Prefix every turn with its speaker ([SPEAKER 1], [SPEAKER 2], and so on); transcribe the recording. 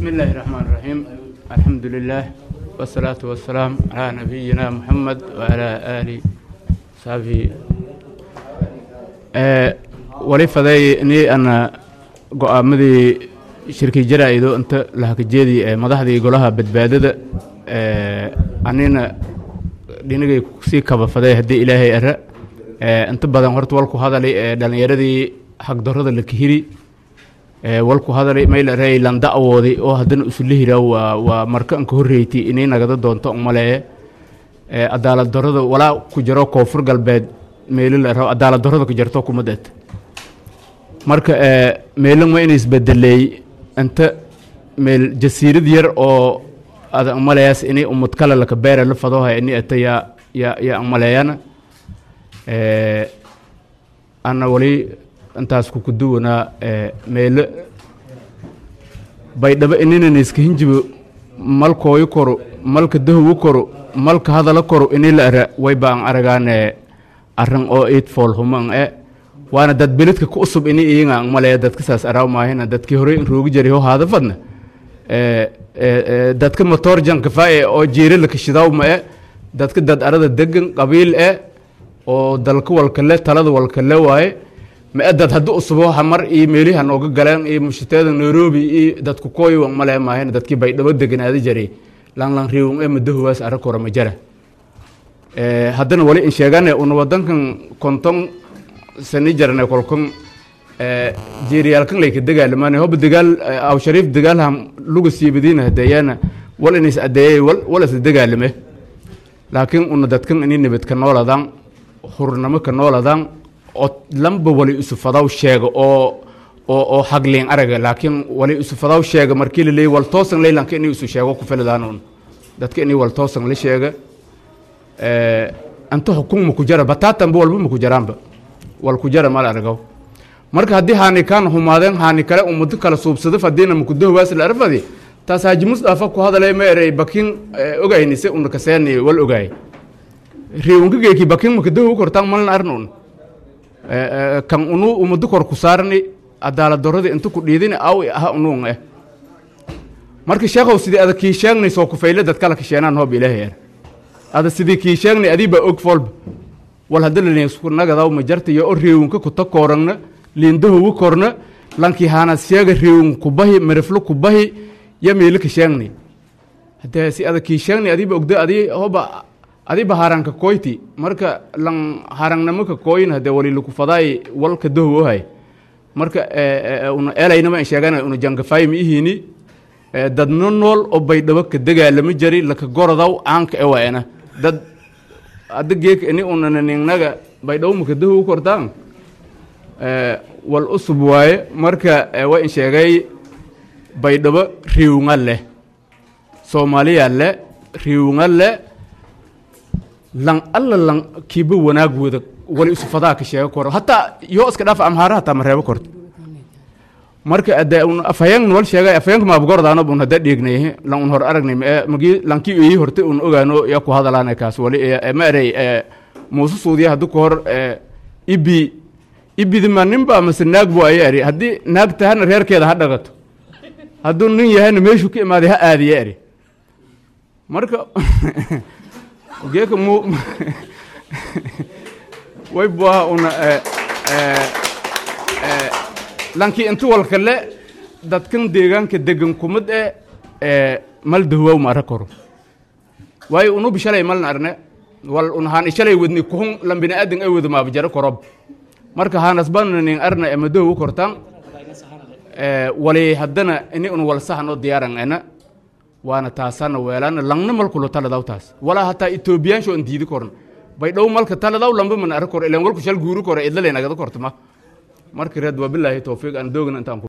[SPEAKER 1] بسم الله الرحمن الرحيم الحمد لله والصلاة والسلام على نبينا محمد وعلى آله وصحبه wali faday ni ana go-aamadii shirki jaraa-ido inta lahakajeedii ee madaxdii golaha badbaadada anina dhinigay sii kaba faday haddii ilaahay ara inta badan horta walku hadalay ee dhalinyaradii hagdarada la kahiri walku hadalay maylarey landa awoodi oo haddana usulihira waa waa marka anka horreyti inay nagada doonto umaleeye cadaalad darada walaa ku jiro koonfur galbeed meelo la rabo cadaalad darada ku jirto kumadeed marka meelo ma inay isbedeleey inta meel jasiirad yar oo ada umaleeyaas inay umad kale laka beera la fadoha ini ata yaa yaa yaa umaleeyana ana wali intaas kukuduwanaa meelo baydhabo inina iska hinjibo malkooyo koro malka dahowo koro malka hadala koro ini la ara way baan aragaane arrin oo eid fool human e waana dad beledka ku usub ini iyaga ang maleeya dadka saas araaw maahina dadkii horey in roogi jiray oo haada fadna dadka motor jankafa e oo jiira la kashidaw ma e dadka dad arada degan qabiil e oo dalka walkale talada walkale waaye ma e dad haddii usubo hamar iyo meelihi hanooga galeen iyo mushiteeda nairobi iyo dadku kooyi wang malee maahina dadkii baydhabo deganaada jaray langlang riwang e madahowaas ara kora ma jara haddana wali in sheegane una wadankan konton sani jarne kolkon jeeriyaalkan layka dagaalamaan hoba dagaal aw shariif dagaalham luga siibadiina hadeeyana wal inays adeeyay wal wal isla dagaalame laakiin una dadkan ini nabad ka nooladaan hurnamo ka nooladaan oo lamba wali isu fadaw sheega oo oo oo hagliin araga laakiin wali isu fadaw sheega markii la leeyay wal toosan leylanka inay isu sheego ku filadaan un dadka inay wal toosan la sheega anta xukun maku jara bataatanba walba maku jaraanba wal ku jara mal aragaw marka haddii haani kaan humaadeen haani kale ummado kala suubsado fadiina makudahowaas la arfadi taas haaji musdafa ku hadalay ma erey bakin ogaynise una kaseeni wal ogaay riwankageeki bakin makadahow kortaan malna arna un kan unu ummado kor ku saarni cadaalad darradii inta ku dhiidini aw aha unuun eh marka sheekhow sidii ada kii sheegnay soo kufayle dad kala kasheenaan hoob ilaahay er ada sidii kii sheegnay adii baa og folba wal hadda lalinsku nagadaw ma jarta iyo o reewinka kuta koorangna liindahowu korna lankii haanas sheega reewin kubahi mariflo kubahi ya meelo ka sheegnay hadee si ada kii sheegnay adii ba ogda adii hoba adii ba haranka koyti marka lan harangnamo ka kooyin hadee wali laku fadaay walka dahowohay marka una elaynama in sheegana una jangafaay ma ihiini dadno nool oo baydhabo ka dagaalama jari laka gorodaw aanka ewaena dad adda geeka ini unananingnaga baydhabo maka dahow kortaan wal usub waaye marka wa in sheegay baydhabo riwnga leh soomaaliya le riwnga le lan alla lan kiiba wanaag wada wali isu fadaa ka sheega koro hataa yoo iska dhaaf amhaara hataa ma reebo korto marka ade un afhayeen wal sheegay afhayeenka maab gordaano bun hada dhiignay lan un hor aragnay ma magi lanki ii horte un ogaano ya ku hadalaana kaas wali ma erey muuse suudiya haddu ku hor ibi ibidima ninba mase naag bu aya eri haddii naag tahana reerkeeda ha dhagato hadduu nin yahayna meeshuu ka imaaday ha aadiya eri marka geeka mu way buaha una lankii inta walkale dadkan deegaanka degan kumad e mal dahowaw ma ara koro waayo unubi shalay malna arne wal un haan shalay wadni kuhun lan biniaadan ay wada maaba jaro korob marka haanasbananin arna ema dahowu kortaan wali haddana ini un wal sahan oo diyaaran ena waana taasana weelana langna malkulo taladaw taas walaa hataa etoobiyaansho an diidi korna baydhow malka taladaw lamba man ara kor ilan walku shal guuri kore idlalenagada kortama marka reed waa bilaahi towfiiq aan doogna intaan